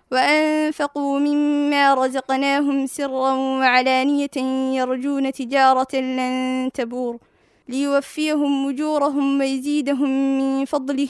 وأنفقوا مما رزقناهم سرا وعلانية يرجون تجارة لن تبور ليوفيهم أجورهم ويزيدهم من فضله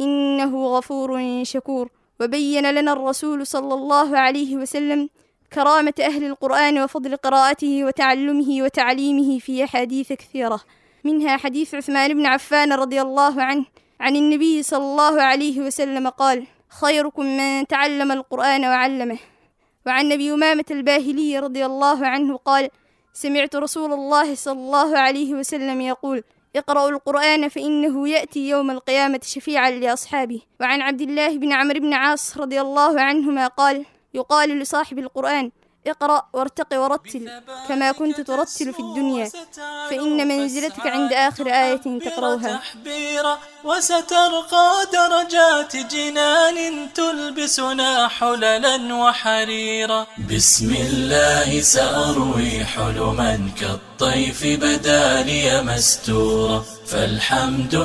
إنه غفور شكور وبين لنا الرسول صلى الله عليه وسلم كرامة أهل القرآن وفضل قراءته وتعلمه وتعليمه في أحاديث كثيرة منها حديث عثمان بن عفان رضي الله عنه عن النبي صلى الله عليه وسلم قال خيركم من تعلم القرآن وعلمه وعن أبي أمامة الباهلي رضي الله عنه قال سمعت رسول الله صلى الله عليه وسلم يقول اقرأوا القرآن فإنه يأتي يوم القيامة شفيعا لأصحابه وعن عبد الله بن عمرو بن عاص رضي الله عنهما قال يقال لصاحب القرآن اقرأ وارتق ورتل كما كنت ترتل في الدنيا فإن منزلتك عند آخر آية تقرأها تحبيرا وسترقى درجات جنان تلبسنا حللا وحريرا بسم الله سأروي حلما كالطيف بدا لي مستورا فالحمد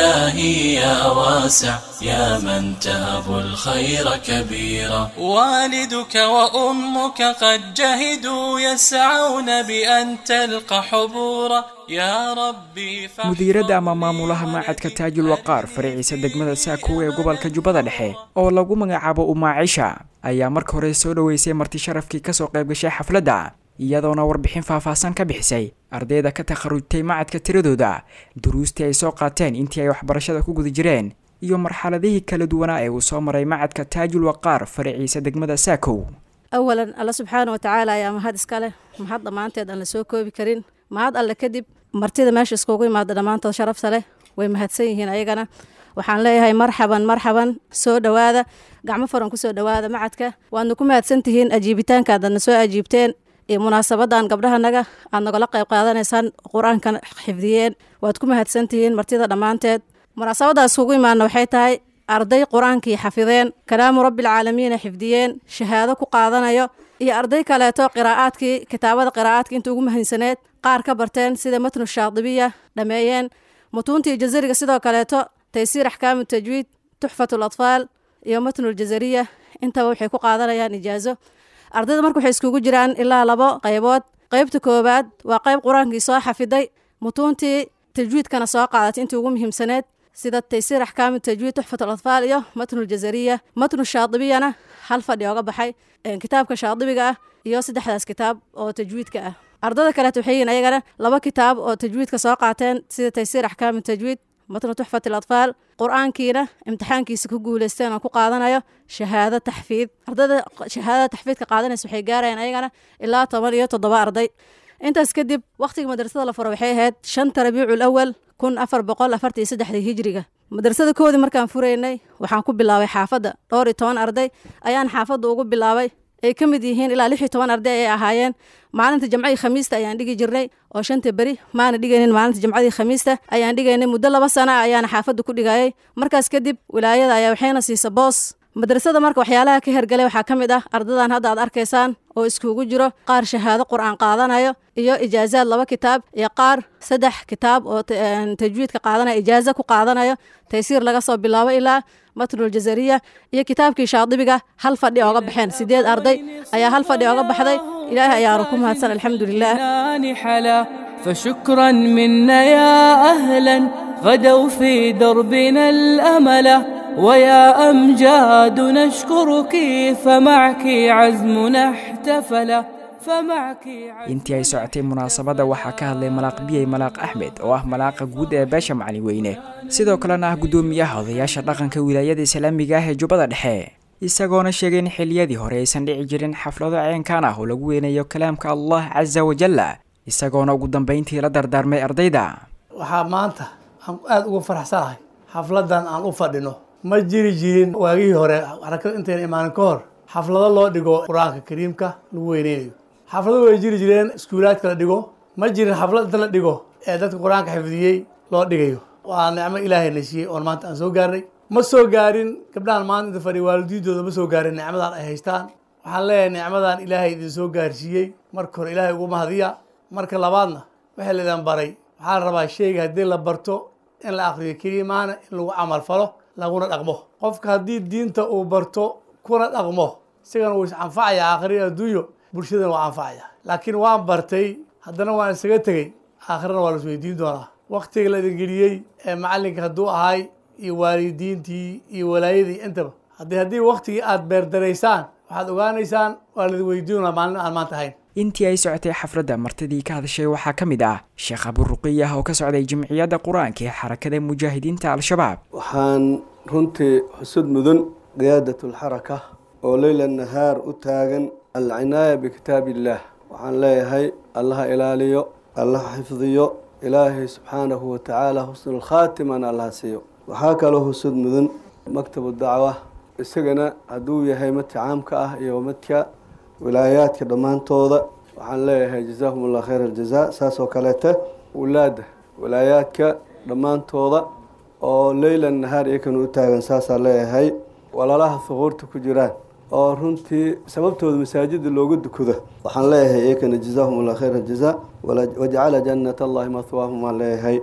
إلهي يا واسع يا من تهب الخير كبيرا والدك وأمك قد جهدوا يسعون بأن تلقى حبورا يا ربي mudiiradda ama maamulaha maacadka taajul waqaar faraciisa degmada saakow ee gobolka jubbada dhexe oo lagu magacaabo umaacisha ayaa marka hore soo dhoweysay marti sharafkii kasoo qayb gashay xafladda iyadoona warbixin faahfaahsan ka bixisay ardayda ka takharujtay macadka tiradooda duruustii ay soo qaateen intii ay waxbarashada ku guda jireen iyo marxaladihii kala duwanaa ee uu soo maray macadka taajul waqaar faraciisa degmada saakow awalan alla subxaana wa tacaala ayaa mahad iska leh mahad dhammaanteed aan la soo koobi karin mahad alle kadib martida meesha iskugu imaada dhammaantood sharafta leh way mahadsan yihiin ayagana waxaan leeyahay marxaban marxaban soo dhowaada gacmo furan kusoo dhowaada macadka waadna ku mahadsan tihiin ajiibitaankaadana soo ajiibteen iyo munaasabadan gabdhahanaga aad nagala qayb qaadanaysaan qur-aanka xifdiyeen waad ku mahadsan tihiin martida dhammaanteed munaasabadaas iskugu imaana waxay tahay arday qur-aankii xafideen kalaamu rabbialcaalamiina xifdiyeen shahaado ku qaadanayo iyo arday kaleeto qiraa'aadkii kitaabada qiraa'aadka inta ugu mahansaneed qaar ka barteen sida matnu shaadibiya dhameeyeen mutuuntii jazariga sidoo kaleeto taysiir axkaamu tajwiid tuxfatu latfaal iyo matnu ljazariya intaba waxay ku qaadanayaan ijaazo ardayda marka waxay iskugu jiraan ilaa labo qaybood qaybta koowaad waa qayb qur-aankii soo xafiday mutuuntii tajwiidkana soo qaadatay intii ugu muhiimsaneed sida taysiir axkaamu tajwiid tuxfat alatfaal iyo matnu ljazariya matnu shaadibiyana hal fadhi ooga baxay kitaabka shaadibiga ah iyo saddexdaas kitaab oo tajwiidka ah ardada kaleet waxay yihiin ayagana laba kitaab oo tajwiidka soo qaateen sida taysiir axkaamu tajwiid matnu tuxfat alatfaal qur-aankiina imtixaankiisa ku guuleysteen oo ku qaadanayo shahaado taxfiid ardada shahaadada taxfiidka qaadanaysa waxay gaarayaan ayagana ilaa toban iyo toddoba arday intaas kadib wakhtiga madrasada la furo waxay ahayd shanta rabiicul awal kun afar boqol afartan iyo saddexdii hijriga madrasada koodii markaan furaynay waxaan ku bilaabay xaafadda dhowr iyo toban arday ayaan xaafadda ugu bilaabay ay ka mid yihiin ilaa lix iyo toban arday ay ahaayeen maalinta jamcadii khamiista ayaan dhigi jirnay oo shanta beri maana dhigaynin maalinta jamcadii khamiista ayaan dhigaynay muddo laba sana ayaana xaafadda ku dhigayay markaas kadib wilaayada ayaa waxayna siisa boos madrasada marka waxyaalaha ka hergalay waxaa ka mid ah ardadan hadda aad arkaysaan oo iskugu jiro qaar shahaado qur'aan qaadanayo iyo ijaazaad laba kitaab iyo qaar saddex kitaab oo tajwiidka qaadanaya ijaaza ku qaadanayo taysiir laga soo bilaabo ilaa matnul jazariya iyo kitaabkii shaadibiga hal fadhi ooga baxeen sideed arday ayaa hal fadhi ooga baxday ilaahay ayaanu ku mahadsan alxamdulilah فشكرا منا يا أهلا غدوا في دربنا الأمل ويا أمجاد نشكرك فمعك عزمنا احتفل فمعك intii ay socotay munaasabadda waxaa ka hadlay malaaq biyey malaaq axmed oo ah malaaqa guud ee beesha macalin weyne sidoo kalena ah guddoomiyaha odayaasha dhaqanka wilaayada islaamiga ah ee jubbada dhexe isagoona sheegay in xilliyadii hore aysan dhici jirin xaflado ceenkaan ah oo lagu weynayo kalaamka allah casa wajalla isagoona ugu dambayntii la dardaarmay ardayda waxaa maanta aan aada uga faraxsanahay xafladan aan u fadhino ma jiri jirin waagihii hore xarakada intayna imaanin ka hor xaflado loo dhigo qur-aanka kariimka lagu weyneynayo xaflado way jiri jireen iskuulaadka la dhigo ma jirin xaflad inta la dhigo ee dadka qur-aanka xifdiyey loo dhigayo waa nicmo ilaahay na siiyey oon maanta aan soo gaarnay ma soo gaarin gabdhahan maanta inta fadhiya waalidiintooda ma soo gaarin nicmadan ay haystaan waxaan leeyahay nicmadan ilaahay idin soo gaarsiiyey marka hore ilaahay ugu mahadiya marka labaadna waxaa laydin baray waxaa la rabaa sheyga haddii la barto in la akriyo keliya maana in lagu camal falo laguna dhaqmo qofka haddii diinta uu barto kuna dhaqmo isagana wuu is anfacaya aakhiri adduunyo bulshadana waa anfacaya laakiin waan bartay haddana waan isaga tegey aakhirana waa las weydiin doonaa waktiga la idin geliyey ee macallinka hadduu ahay iyo waalidiintii iyo walaayadii intaba haddii haddii waktigii aada beerdaraysaan waxaad ogaanaysaan waa laidin weydiin doonaa maalin aan maanta ahayn intii ay socotay xafladda martidii ka hadashay waxaa ka mid ah sheekh aburuqiyah oo ka socday jimciyadda qur-aanka ee xarakada mujaahidiinta al-shabaab waxaan runtii xusud mudan qiyaadat alxaraka oo leyla nahaar u taagan alcinaaya bikitaab illaah waxaan leeyahay allaha ilaaliyo allaha xifdiyo ilaahay subxaanahu watacaala xusnulkhaatimana allaha siiyo waxaa kaloo husud mudan maktabu dacwa isagana hadduu yahay madka caamka ah iyo madka wilaayaadka dhammaantooda waxaan leeyahay jazaahum allah khayr aljaza saas oo kaleete wulaada wilaayaadka dhammaantooda oo leylan nahaar iyakana u taagan saasaa leeyahay walaalaha huquurta ku jiraan oo runtii sababtooda masaajida loogu dukado waxaan leeyahay iyakana jazaahum allah khayr aljaza wajcala jannat allahi mahwaahum waan leeyahay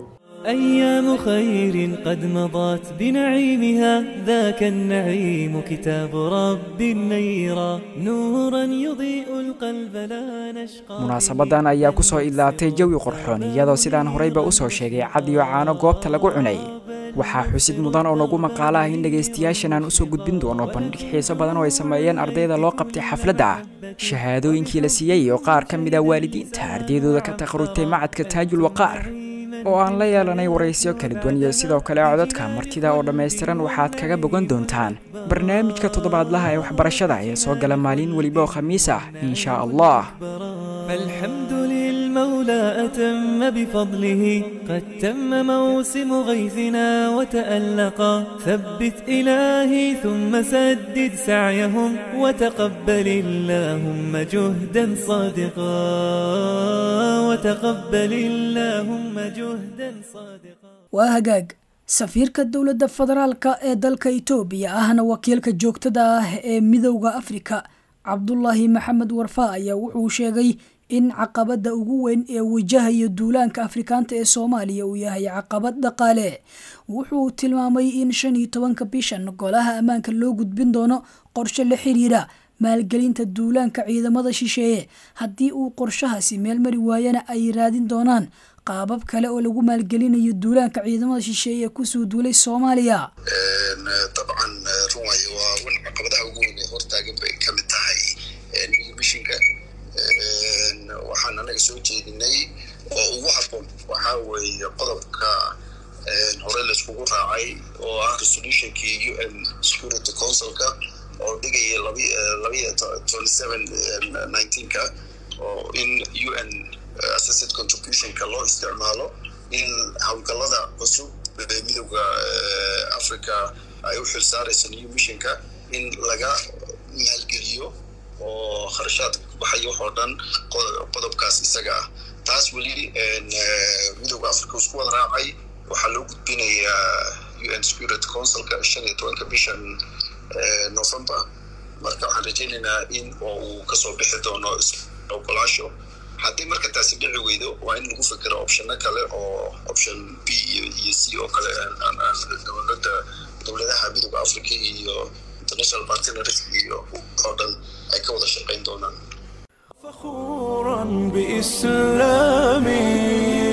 أيام خير قد مضت بنعيمها ذاك النعيم كتاب رب نيرا نورا يضيء القلب لا نشقى munaasabadan ayaa ku soo idlaatay jawi qorxoon iyadoo sidaan horeyba u soo sheegay cad iyo caano goobta lagu cunay waxaa xusid mudan oo nagu maqaalo ah in dhegaystayaashan aan usoo gudbin doono bandhig xiiso badan oo ay sameeyeen ardayda loo qabtay xafladda shahaadooyinkii la siiyey oo qaar ka mid ah waalidiinta ardaydooda ka takharujtay macadka taajul waqaar oo aan la yeelanay waraysyo kala duwan iyo sidoo kale codadka martida oo dhammaystiran waxaad kaga bogan doontaan barnaamijka toddobaadlaha ee waxbarashada ee soo gala maalin weliba oo khamiis ah insha allah فالحمد للمولى أتم بفضله قد تم موسم غيثنا وتألقا ثبت إلهي ثم سدد سعيهم وتقبل اللهم جهدا صادقا وتقبل اللهم جهدا صادقا waa hagaag safiirka dowladda federaalka ee dalka itoobiya ahna wakiilka joogtada ah ee midowda afrika cabdulaahi maxamed warfa ayaa wuxuu sheegay in caqabada ugu weyn ee wajahayo duulaanka afrikaanta ee soomaaliya uu yahay caqabad dhaqaale wuxuu tilmaamay in shan iyo tobanka bishan golaha ammaanka loo gudbin doono qorshe la xiriira maalgelinta duulaanka ciidamada shisheeye haddii uu qorshahaasi meel mari waayana ay raadin doonaan qaabab kale oo lagu maalgelinayo duulaanka ciidamada shisheeye ee kusoo duulay soomaaliya dabcan run waaye waa wan caqabadaha ugu weyn ee hortaagan bay ka mid tahay mishinka waxaan anaga soo jeedinay oo ugu habboon waxaa weeye qodobka hore laiskugu raacay oo ah resolutionkii u n security councilka oo dhigaya labiyo twenty seven nineteenka oo in u n assessed contributionka loo isticmaalo in howlgallada cusub ee midowda africa ay u xil saaraysa new missionka in laga maalgeliyo oo kharashaadka ku baxaya waxoo dhan qodobkaas isaga ah taas weli midowda africa isku wada raacay waxaa loo gudbinayaa u n security councilka shan iyo tobanka bishan november marka waxaan rajaynaynaa in oo uu kasoo bixi doono ogolaasho haddii marka taasi dhici weydo waa in lagu fikiro optionno kale oo option b iyo iyo c oo kale dowladda dowladaha midooda africa iyo international partners iyo oo dhan ay ka wada shaqayn doonaan فخورا بإسلامي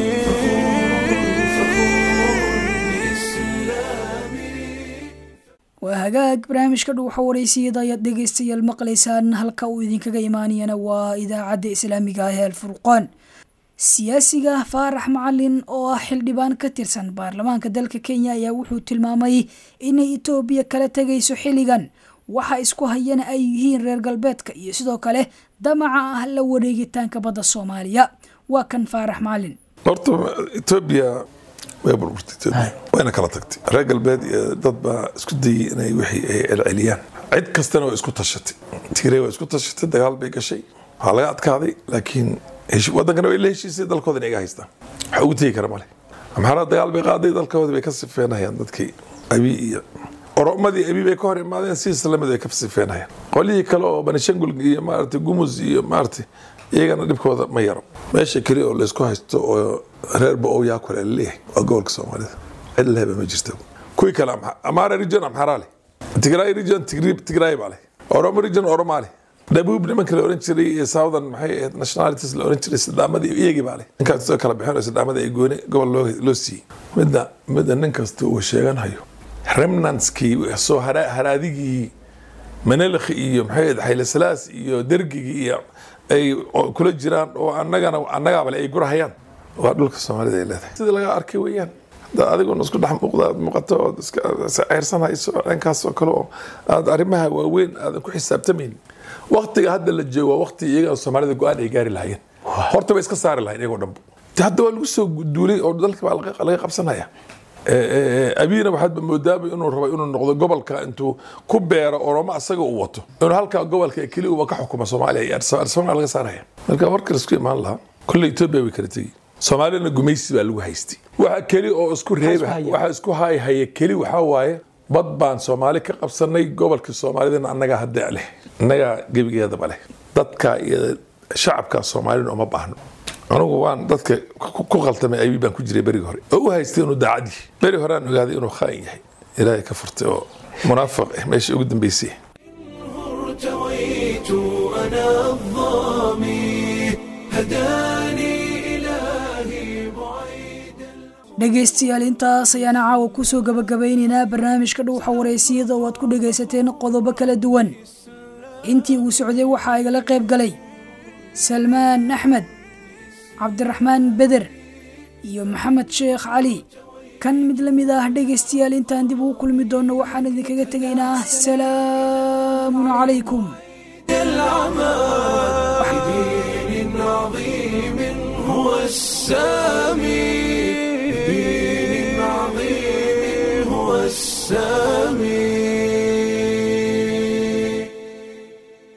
waa hagaag barnaamijka dhuuxa wareysiyada ayaad dhegeystayaal maqlaysaan halka uu idinkaga imaanayana waa idaacadda islaamiga ah ee alfurqaan siyaasiga faarax macalin oo ah xildhibaan ka tirsan baarlamaanka dalka kenya ayaa wuxuu tilmaamay inay etoobiya kala tegayso xilligan waxa isku hayana ay yihiin reer galbeedka iyo sidoo kale damaca ah la wareegitaanka badda soomaaliya waa kan faarax macalin horta etoobiya way burburtay etoobiya wayna kala tagtay reer galbeed iyo dad baa isku dayay inay wixii ay celceliyaan cid kastana waa isku tashatay tigray waa isku tashatay dagaal bay gashay waxaa laga adkaaday laakiin wadankana way la heshiisay dalkooda inay iga haystaan waxa ugu tegi kara male amxaara dagaal bay qaaday dalkooda bay ka sifeenayaan dadkii abi iyo oromadii abi bay ka hor imaadeen si islamid ay ka sifeenayaan qolyihii kale oo banishangul iyo maaragtay gumus iyo maaragtay iyagana dhibkooda ma yaro meesha keli oo laysku haysto oo reerba oo yaa kule laleeyahay waa gobolka soomaalida cid lehba ma jirto kuwii kale amaara region amxaraa leh tigray region tigray baa leh oromo region oromaa leh dhabuub nimanka la oran jiray ee southern maxay ahayd nationalities la oran jiray sidaamadii iyagii baa leh ninkaas soo kala bixin oo sidaamada ay gooni gobol loo loo siiyey midda midda nin kasta uu sheeganayo remnantskii soo haraadigii manelkh iyo maxay ahayd xayle salaas iyo dergigii iyo ay kula jiraan oo annagana annagaabale ay gurahayaan waa dhulka soomaalida ay leedahay sida laga arkay weeyaan hadda adiguna isku dhex muuqda aad muuqato ood iska ceyrsan hayso dhankaas oo kale oo aad arrimaha waaweyn aadan ku xisaabtamayn waktiga hadda la joogo waa wakti iyaga soomaalida go-aan ay gaari lahaayeen horta bay iska saari lahayn iyagoo dhanba hadda waa lagu soo duulay oo dalka baa laga qabsanaya abiina waxaadba moodaaba inuu rabo inuu noqdo gobolka intuu ku beero oromo asaga uu wato inuu halkaa gobolka keli uba ka xukuma soomaaliya iyo arsabana laga saaraya marka warka laisku imaan lahaa kolle etoobiya way kala tegi soomaalina gumaysi baa lagu haystay waxa keli oo isku reeba waxa isku hayhaya keli waxaa waaye bad baan soomaali ka qabsanay gobolka soomaalidana annagaa hadda leh annagaa gebigeedaba leh dadka iyo shacabka soomaalina uma baahno anugu waan dadka ku qaltamay aybi baan ku jiray berigi hore oo u haystay inuu daacadii beri hore aan ogaaday inuu khaa'in yahay ilaahay ka furtay oo munaafiq ah meesha ugu dambeysay ارتويت أنا الظامي هداني إلهي dhegaystayaal intaas ayaana caawa kusoo gabagabaynaynaa barnaamijka dhuuxa wareysiyada oo aad ku dhagaysateen qodobo kala duwan intii uu socday waxaa igala qayb galay salmaan axmed cabdiraxmaan beder iyo maxamed sheekh cali kan mid la mid ah dhegaystayaal intaan dib ugu kulmi doonno waxaan idinkaga tegaynaa salaamun calaykum العمى